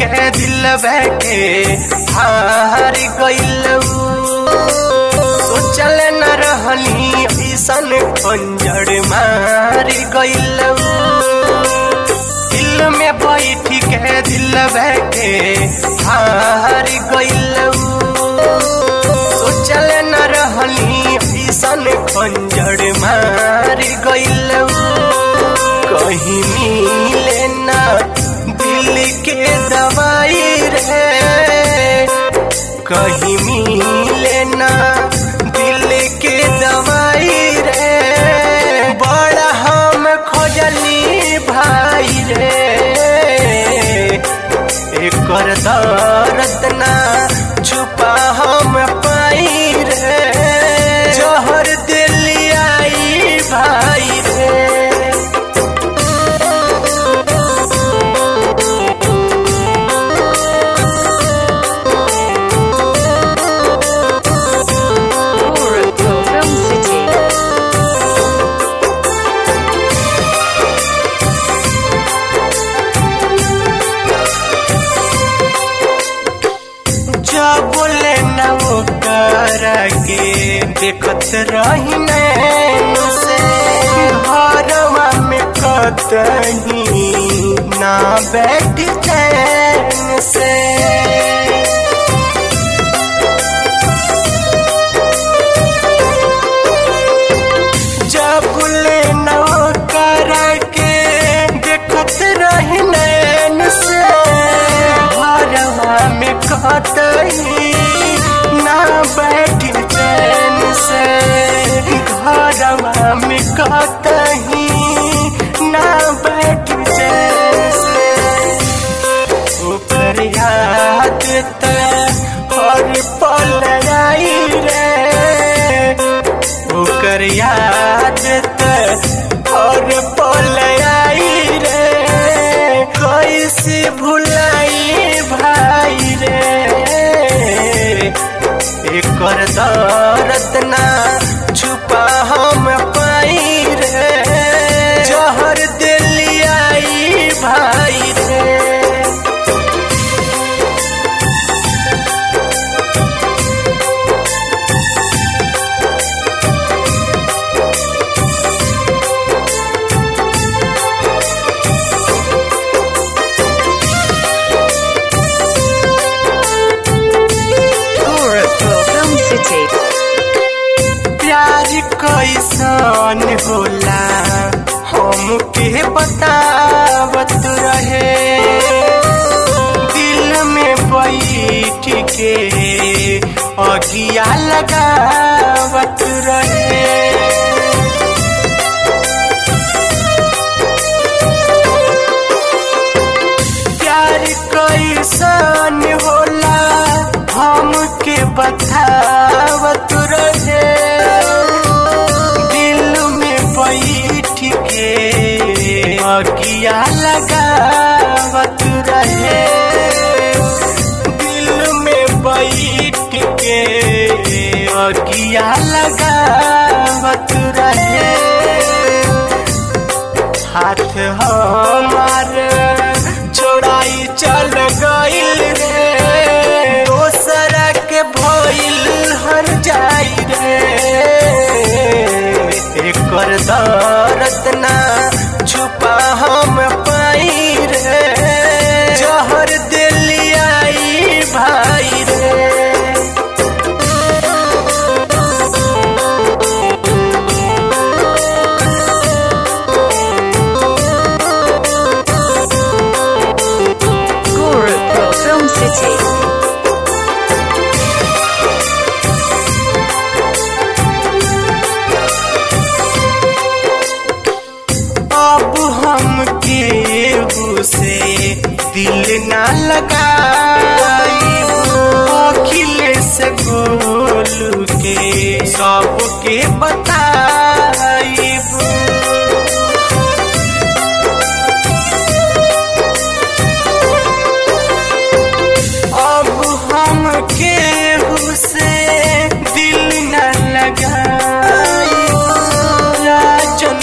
के दिल बैठे हार गइल सोचल न रहनी ऐसन खंजर मार गइल दिल में बैठ के दिल बैठे हार गइल सोचल न रहनी ऐसन खंजर मार गइल कहीं मिले ना दिल के दवाई रे कहीं मिले ना दिल के दवाई रे बड़ा हम खोजली भाई रे एकर दर्द ना छुपा हम पाई रे जहर दिल आई भाई रे Gorakhpur Film City. जब बोले न वो कर के देखत रही नैन से घरवा में कतही ना बैठ चैन से जब बोले न वो कर के देखत रही नैन से घरवा में कतही ना बैठ चैन से घरवा में कतही ना बैठ चैन से ऊपर याद त हर पल आई रे ओकर याद त हर पल आई रे कैसे भुलाई भाई रे एकर दर्द ना छुपा हम पाई रे जहर दिल आई भाई रे Gorakhpur Film City. प्यार कैसन होला हमके बतावत रहे दिल में बैठ के अगिया लगावत रहे प्यार कैसन होला हमके बतावत रहे दिल में बैठ के अगिया लगावत रहे दिल में बैठ के अगिया लगावत रहे हाथ हमार छोड़ाई चल गइल रे दोसरा के भइल हर जाई रे एकर दर्द ना छुपा हम पाई रे जहर दिल आई भाई रे Gorakhpur Film City. अब हम केहू से दिल ना लगाई अखिलेश गोलू के सबके बताई अब हम केहू से दिल न लगाई राजन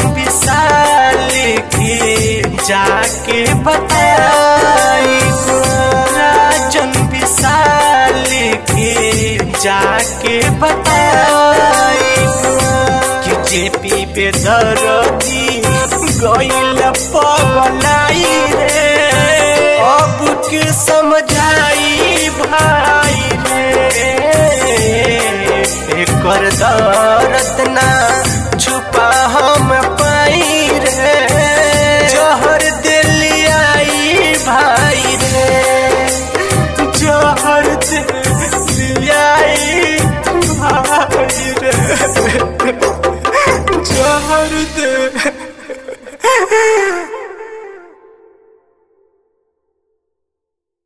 विशाल के जाके बताई जे पी बेदरदी गइल पगलाई रे अब के समझाई भाई रे एकर दर्द ना छुपा हम पाई रे जहर दिलियाई भाई रे जहर दिलियाई भाई रे जहर दे